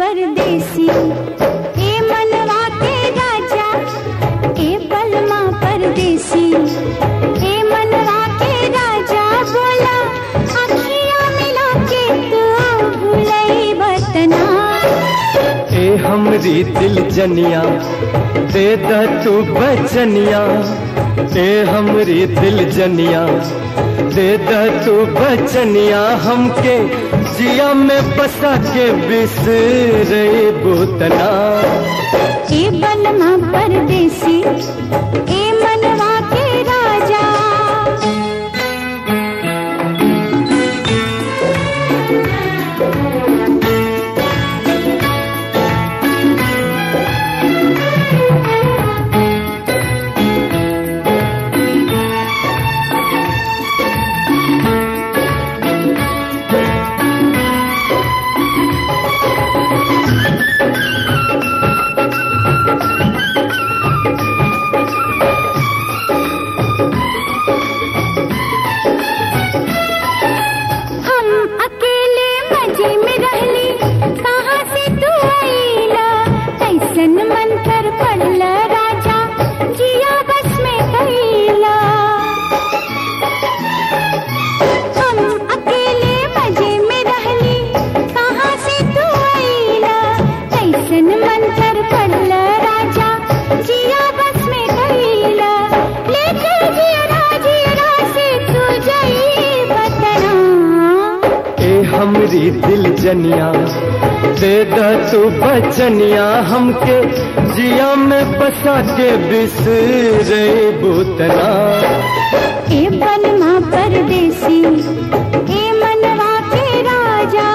परदेसी ए मनवा के राजा ए बलमा परदेसी ए मनवा के राजा बोला अखियां मिला के तू भूलई बतना ए हमरी दिल जनिया दे द तू बचनिया ए हमरी दिल जनिया दे द तू बचनिया हमके जिया में बसा के बिसरे बुतना ए बलमा परदेसी ए मनवा के राजा हम अकेले मजे में रहली कहाँ से तू आईला कैसन मन कर पड़ला राजा जिया बस में कैला हम अकेले मजे में रहली कहाँ से तू आईला कैसन मन कर पड़ला राजा जिया बस में कैला लेके जिया जिया से तू जाई बतना ए हमरी दिल जनिया दे द तू बचनिया हमके जिया में बसा के बिसरे बुतना ए बनमा परदेसी ए मनवा के राजा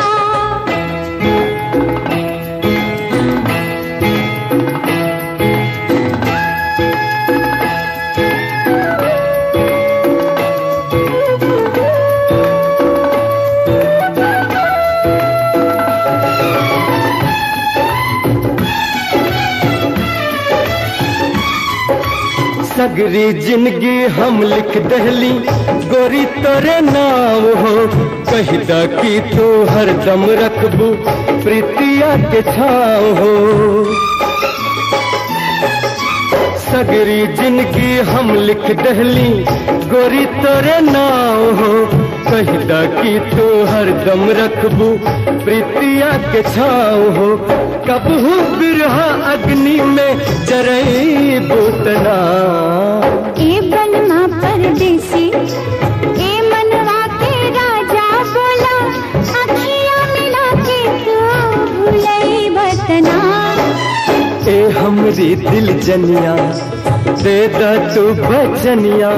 सगरी जिंदगी हम लिख दहली गोरी तोरे नाम हो कही द की तू हरदम रखबू प्रीतिया के छाव हो सगरी जिंदगी हम लिख दहली गोरी तोरे नाव हो कही द की तू हरदम रखबू प्रीतिया के छाव हो कबहू बिरहा अग्नि में जरई बुतना ए बनमा परदेसी ए मनवा के राजा बोला अखियां मिला के तू भूलई बतना ए हमरी दिल जनिया दे द तू बचनिया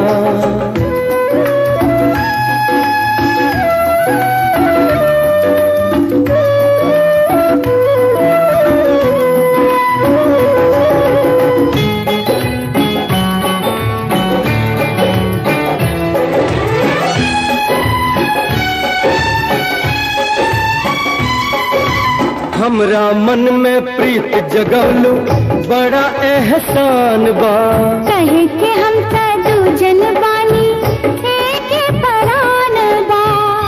हमरा मन में प्रीत जगवलू बड़ा एहसान बा कहे के हम त दूजन बानी एक परान बा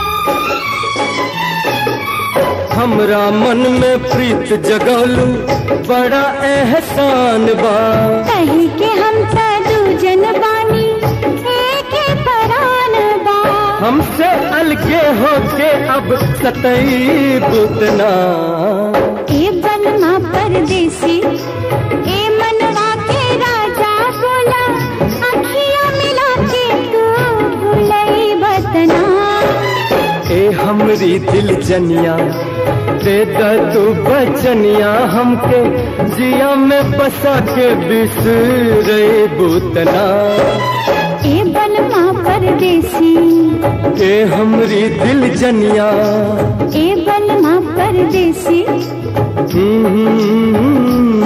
हमरा मन में प्रीत जगवलू बड़ा एहसान बा कहे के हम त दूजन बानी एक परान बा हमसे अलगे होके अब सतई बुतना ए बनमा परदेसी ए मनवा के राजा बोला अखियां मिला के तू भूलई बतना ए हमरी दिल जनिया दे द तू बचनिया हमके जिया में बसा के बिसरे बुतना ए बनमा परदेसी ए हमरी दिल जनिया ए बनमा परदेसी हम्म,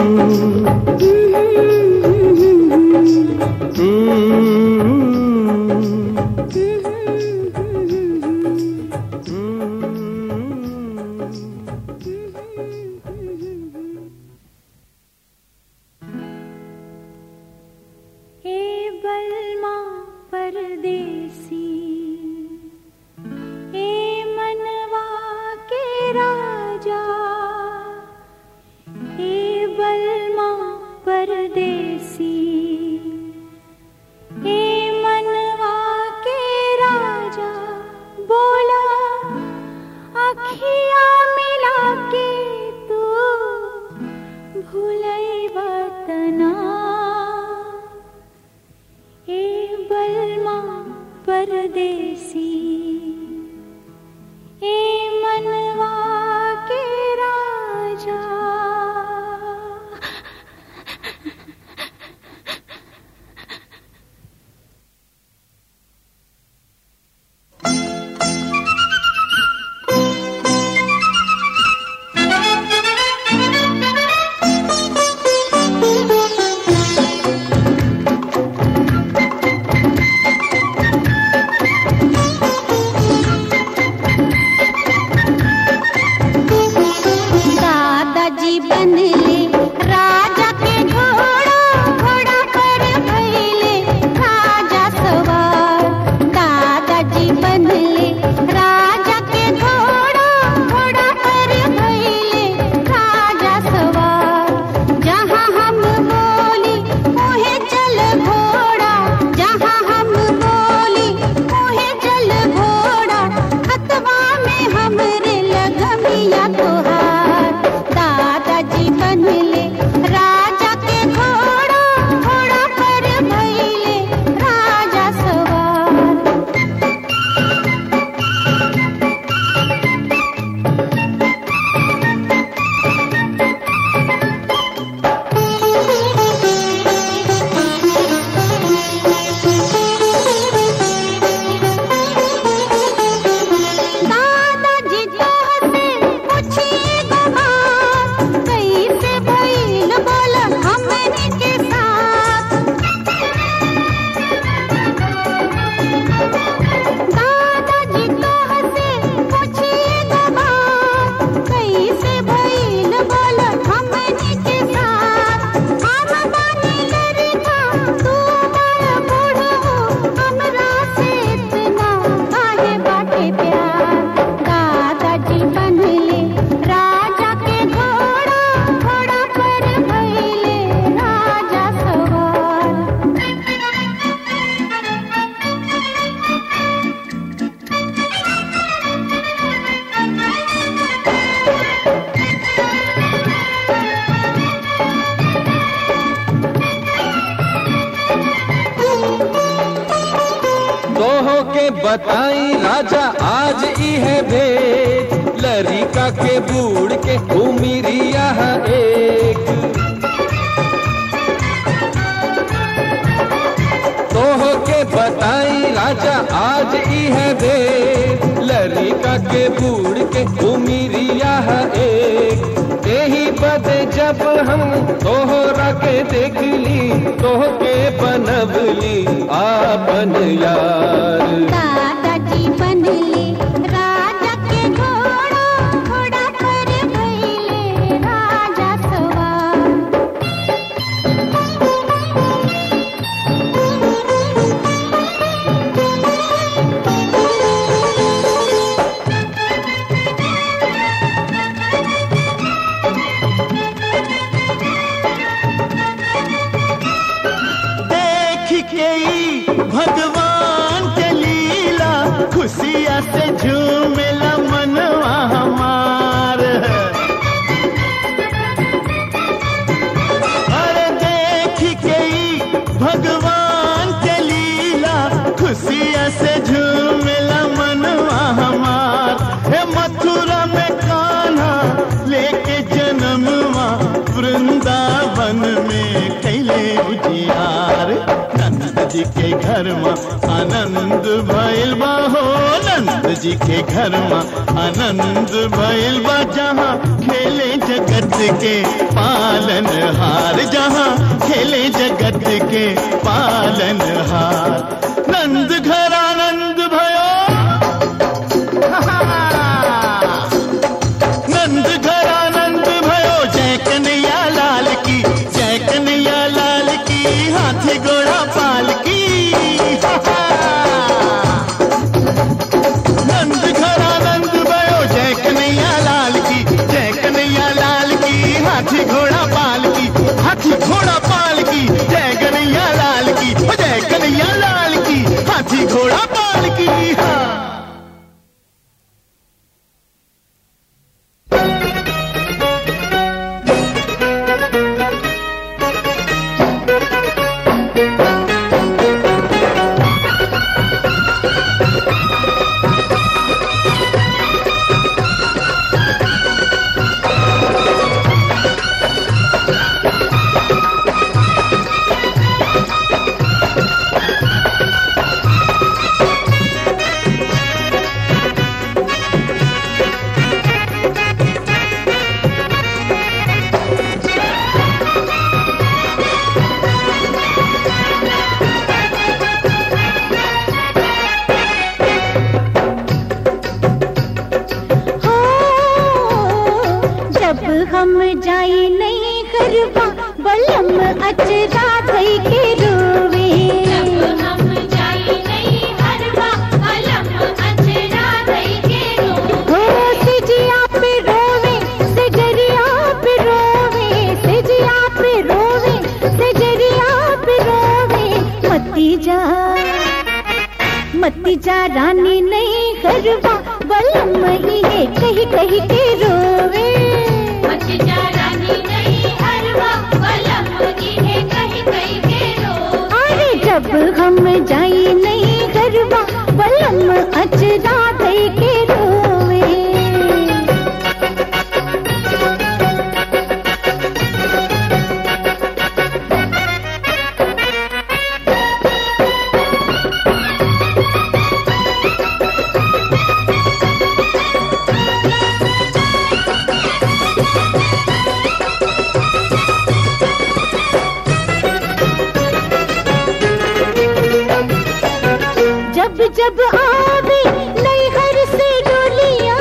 हम्म, ए बलमा परदेसी ए मनवा के राजा बनले राजा के घोड़ा घोड़ा पर भइले राजा सवार दादाजी बनले राजा के घोड़ा घोड़ा पर भइले राजा सवार जहाँ हम बोली उहे चल घोड़ा जहाँ हम बोली उहे चल घोड़ा हथवा में हमरे लगमिया तोहार दादाजी बनले राजा के घोड़ा घोड़ा पर भइले राजा सवार दादाजी तोहसे पूछिए गवार कैसे भइल बोल हमनी के साथ दादाजी तोहसे पूछिए गवार कैसे भइल बोल हमनी के साथ हम बानी लड़का तू बड़ बूढ़ हो हमरा से इतना काहे बाटे प्यार दादाजी बनले राजा के घोड़ा घोड़ा पर भइले राजा सवार तोहो के बताई राजा आज ई है भेद लरिका के बूढ़ के उमिरिया एक तोहो के बताई राजा आज ई है भेद लरिका के बूढ़ के उमिरिया एक यही बदे जब हम तोहरा के देख ली तोह के बनबली आपन यार दादाजी बनले राजा के घोड़ा घोड़ा पर भइले राजा सवार देख के ई भगवान के लीला खुशिया से झूमेला मनवा हमार अरे देख के ई भगवान के लीला खुशिया से झूमेला मनवा हमार हे मथुरा में कान्हा लेके जन्मवा वृंदावन में कैले उजियार नंद जी के घर में आनंद भइल बा हो नंद जी के घर में आनंद भइल बा जहाँ खेले जगत के पालन हार जहाँ खेले जगत के पालन हार नंद घर आनंद भयो नंद घर आनंद भयो जय कन्हैया लाल की जय कन्हैया लाल की हाथी घोड़ा पाल की नंद घर आनंद भयो जय कन्हैया लाल की जय कन्हैया लाल की हाथी घोड़ा पाल की हाथी घोड़ा पाल की जय कन्हैया लाल की जय कन्हैया लाल की हाथी घोड़ा जब हम जाई नहीं करवा बलम अचरा धई के रोवे हो सिजिया पे रोवे सिजरिया पे रोवे सिजिया पे रोवे सिजरिया पे रोवे मती जा मती जा रानी नहीं करवा बलम ही है कही कही के रोवे अरे जब हम जाई नहीं करवा बलम अचरा धई के रोवे जब जब आवे नई घर से डोलिया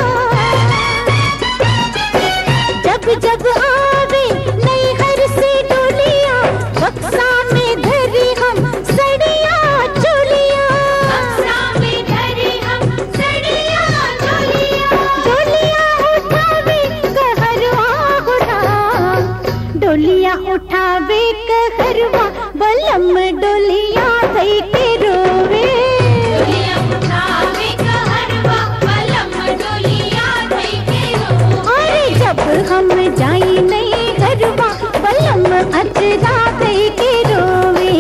जब जब आवे नई घर से डोलिया बक्सा में धरी हम सड़िया चोलिया डोलिया उठावे कहरवा गुरा डोलिया उठावे कहरवा बलम डोलिया दई के रोवे अरे जब हम जाई नहीं घरवा बलम अचरा दई के रोवे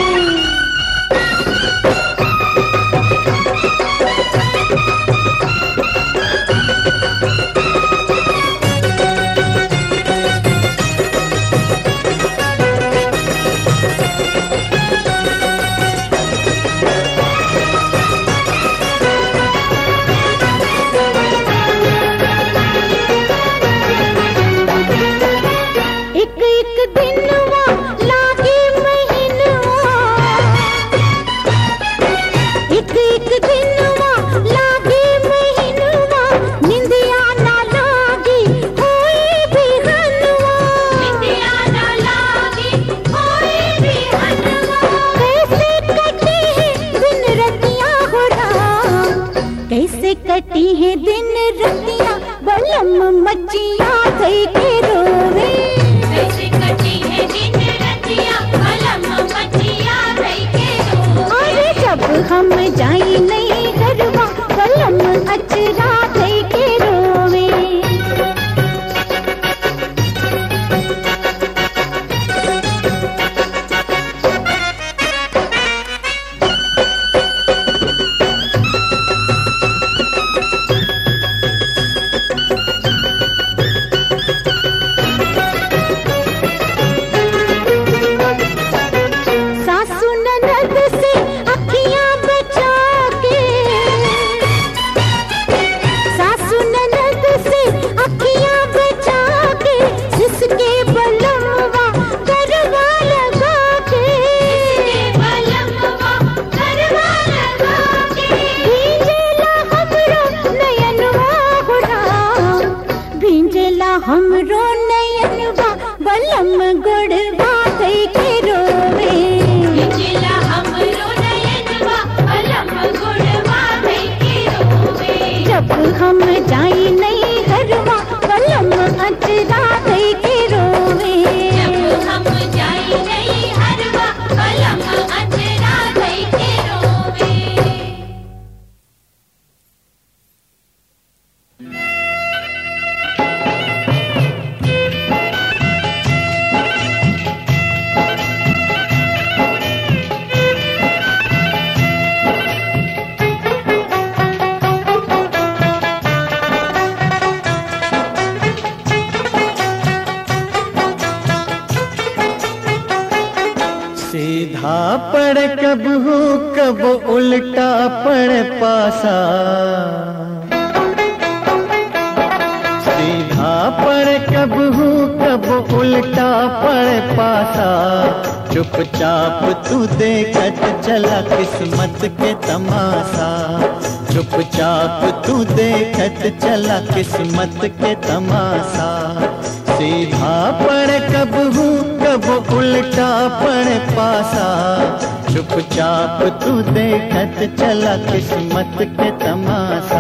एक एक दिनवा लागे महीनवा एक एक दिनवा लागे महीनवा निंदिया ना लागी होई बिहनवा कैसे कटी है दिन रतिया हो राम कैसे कटी है दिन रतिया बलम मचिया गई के रोवे अरे जब हम जाई नहीं घरवा बलम अचरा गई के रोवे सासू ननद से अखियां बचा के सासू ननद से अखियां बचा के जिसके बलमवा करवा लगा के भींजेला हमरो नयनवा हो राम भींजेला हमरो नयनवा बलम गुड़वा गई के रोवे जब हम जाई नहीं घरवा बलम अचरा गई के रोवे सीधा पड़ कब हो कब उल्टा पड़ पासा सीधा पड़ कब हो कब उल्टा पड़ पासा चुपचाप तू देखत चला किस्मत के तमाशा चुपचाप तू देखत चला किस्मत के तमाशा सीधा पड़े कब हूँ कब उल्टा पड़े पासा चुपचाप तू देखत चला किस्मत के तमाशा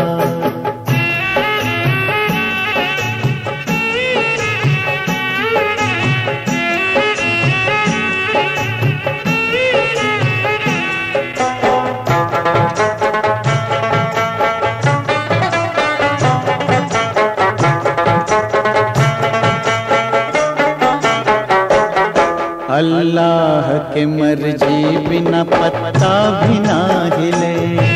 अल्लाह के मर्जी बिना पत्ता भी ना हिले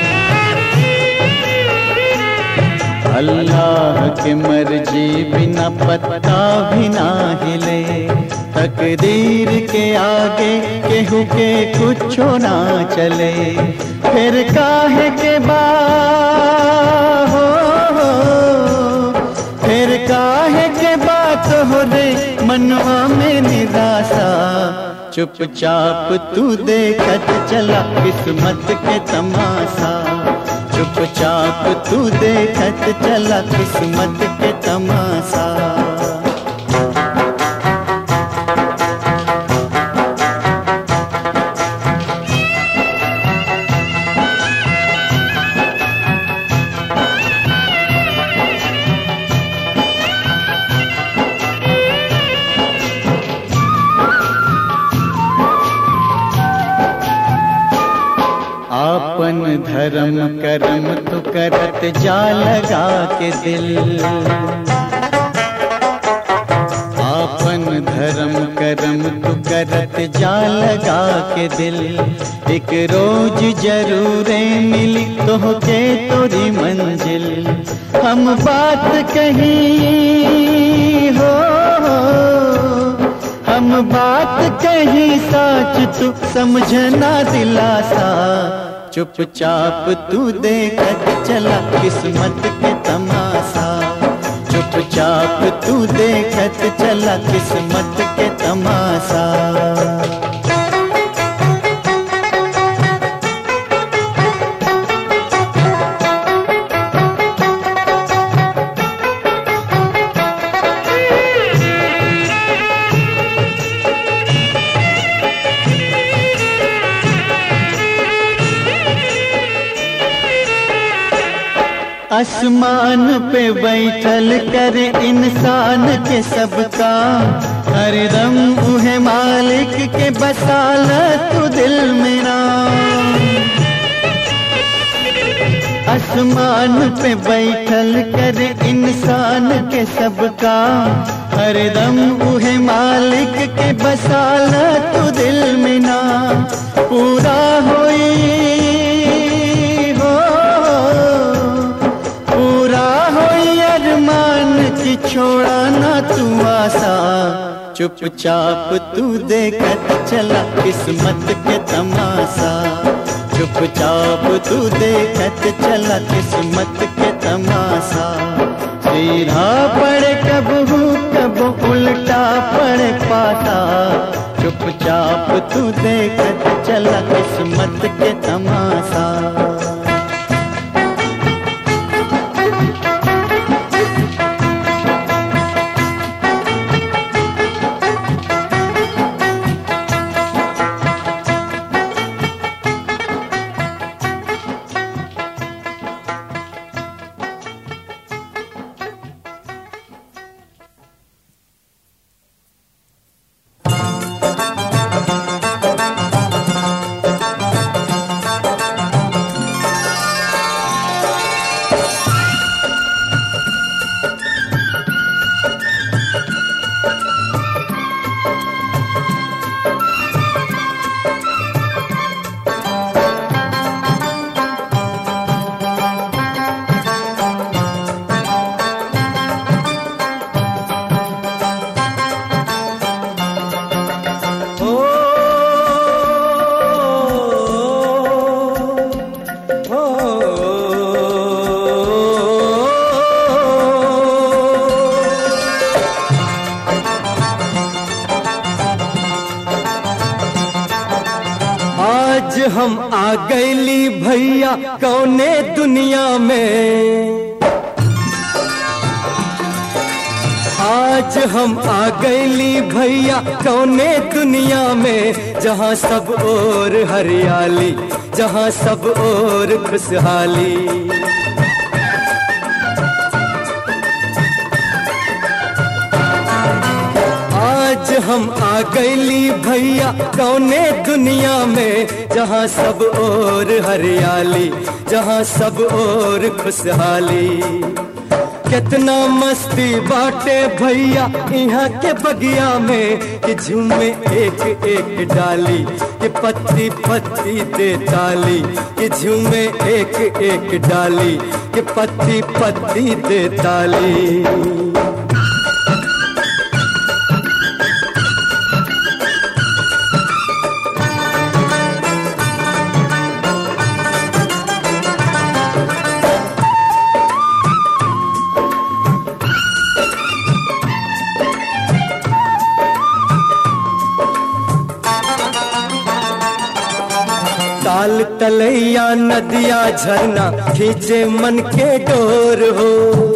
अल्लाह के मर्जी बिना पत्ता भी ना हिले तकदीर के आगे केहू के कुछ ना चले फिर काहे के बा हो, हो फिर काहे के बात हो रे मनवा में निराशा चुपचाप तू देखत चला किस्मत के तमाशा चुपचाप तू देखत चला किस्मत के तमाशा आपन धर्म कर्म तू करत जा लगा के दिल आपन धर्म कर्म तू करत जा लगा के दिल एक रोज जरूर मिली तो के तोरी मंजिल हम बात कही हो हम बात कही सच तू समझना दिलासा चुपचाप तू देखत चला किस्मत के तमाशा चुपचाप तू देखत चला किस्मत के तमाशा आसमान पे बैठल कर इंसान के सबका हरदम उहे मालिक के बसाल तू दिल मेरा आसमान पे बैठल कर इंसान के सबका हरदम उहे मालिक के बसाल तू दिल मेरा पूरा होई हो पूरा हो अरमान की छोड़ा ना तू आसा चुपचाप तू देखत चला किस्मत के तमाशा चुपचाप तू देखत चला किस्मत के तमाशा सीधा पड़े कब हूँ कब उल्टा पड़े पाता चुपचाप तू देखत चला किस्मत के तमाशा आज हम आ गईली भैया कौने दुनिया में आज आज हम आ गईली भैया कौने दुनिया में जहाँ सब और हरियाली जहाँ सब और खुशहाली आज हम आ गईली भैया कौने दुनिया में जहाँ सब और हरियाली जहाँ सब और खुशहाली कितना मस्ती बाटे भैया यहाँ के बगिया में कि झूमे एक एक डाली कि पत्ती पत्ती दे ताली कि झूमे एक एक डाली कि पत्ती पत्ती दे ताली ताल तलैया नदिया झरना खींचे मन के डोर हो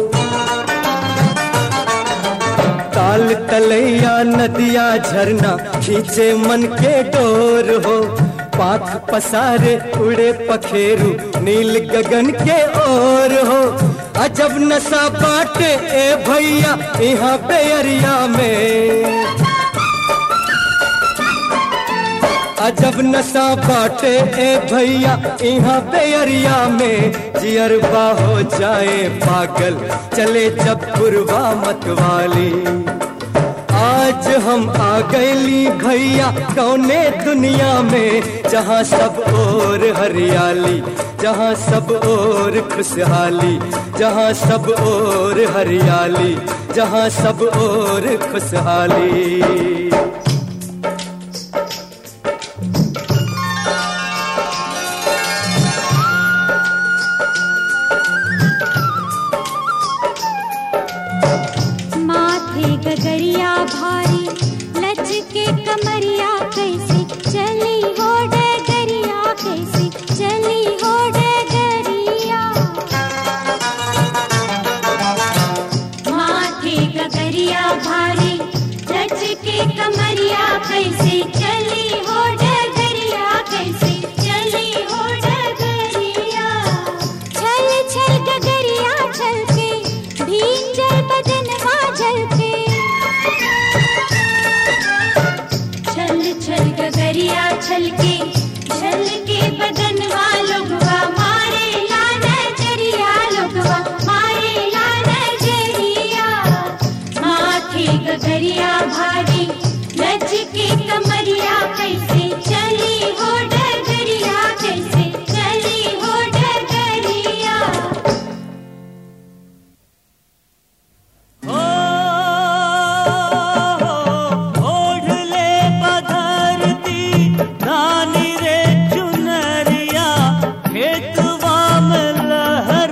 ताल तलैया नदिया झरना खींचे मन के डोर हो पाख पसारे उड़े पखेरु नील गगन के ओर हो अजब नशा बाटे ए भैया यहाँ पे अरिया में अजब नशा बाटे ए भैया यहाँ बेरिया में जियरबा हो जाए पागल चले जब पुरवा मतवाली आज हम आ गईली भैया कौने दुनिया में जहाँ सब और हरियाली जहाँ सब और खुशहाली जहाँ सब और हरियाली जहाँ सब और खुशहाली माथे गगरिया भारी लच के कमरिया कैसे चली हो डगरिया कैसे चली हो डगरिया माथे गगरिया भारी लच के कमरिया कैसे चली हो डगरिया कैसे चली हो डगरिया छल छल गगरिया छल के भींजल बदनवा झल के छल छल गगरिया छल के छल के बदनवा लोगवा मारे ला नजरिया लोगवा मारे ला नजरिया माथे गगरिया भारी लच के कमरिया कैसे चली हो डगरिया कैसे चली हो डगरिया ओढ़ ले पधरती रानी रे चुनरिया खेतवा में लहर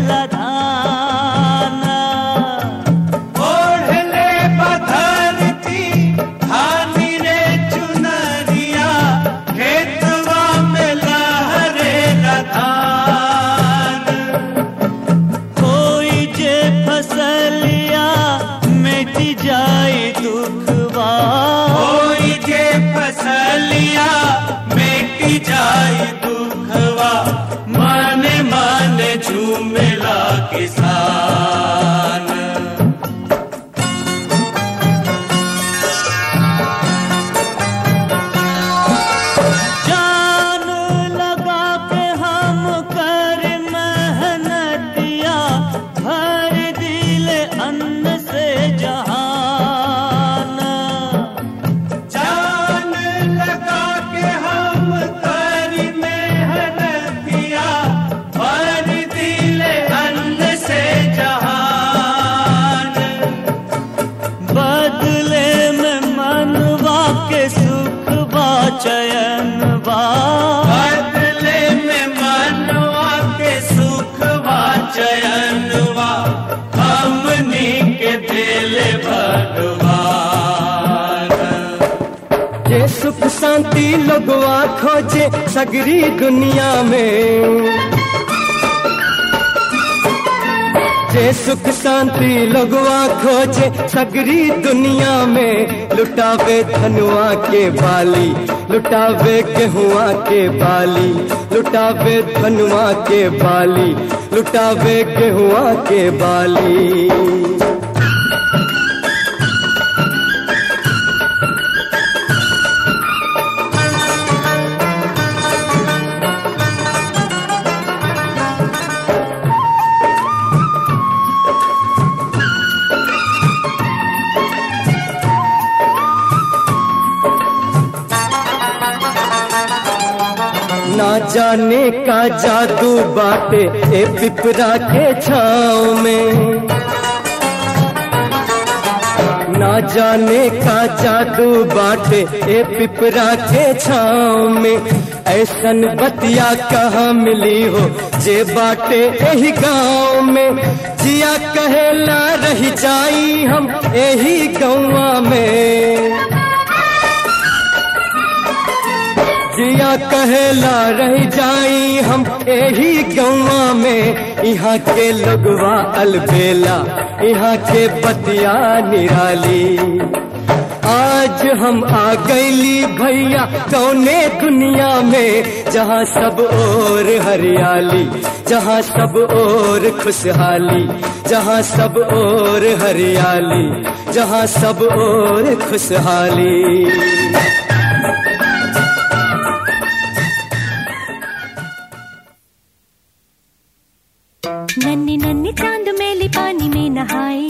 लधाना ओढ़ ले पधरती धानी रे चुनरिया खेतवा में लहरे लधान कोई जे फसलिया मिट जाए दुखवा कोई जे फसलिया मेटी जाए दुखवा माने माने झूमेला किसान जान लगा के हम कर मेहनतिया भर दिल अन्न से जहान जान लगा के हम करी मेहनतिया भर दिल अन्न से जहान बदले में मनवा के सुख बा चयन बा बदले में मनवा के सुखवा चयनवा हमनी के दिल भगवान ये सुख शांति लोगवा खोजे सगरी दुनिया में जे सुख शांति लगवा खोजे सगरी दुनिया में लुटावे धनुआ के बाली लुटावे गेहुआ के बाली लुटावे धनुआ के बाली लुटावे गेहुआ के बाली ना जाने का जादू बाटे ए पिपरा के छाँव में ना जाने का जादू बाटे ए पिपरा के छाँव में ऐसन बतिया कहाँ मिली हो जे बाटे यही गाँव में जिया कहेला रह जाई हम यही गौवा में जिया कहेला रह जाई हम यही गौवा में यहाँ के लगवा अलबेला यहाँ के बतिया निराली आज हम आ गईली भैया कौने दुनिया में जहाँ सब और हरियाली जहाँ सब और खुशहाली जहाँ सब और हरियाली जहाँ सब और खुशहाली नन्हे नन्हे चांद मेले पानी में नहाए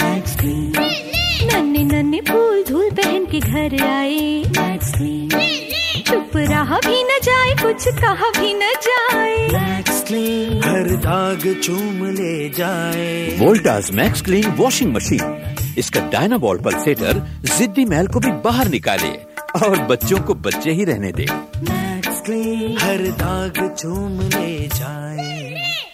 नन्हे नन्हे फूल धूल पहन के घर आए चुप रहा भी न जाए कुछ कहा भी न जाए हर दाग चूम ले जाए Voltas max clean washing machine इसका डायनाबॉल पल्सेटर जिद्दी मैल को भी बाहर निकाले और बच्चों को बच्चे ही रहने दे हर दाग चूम ले जाए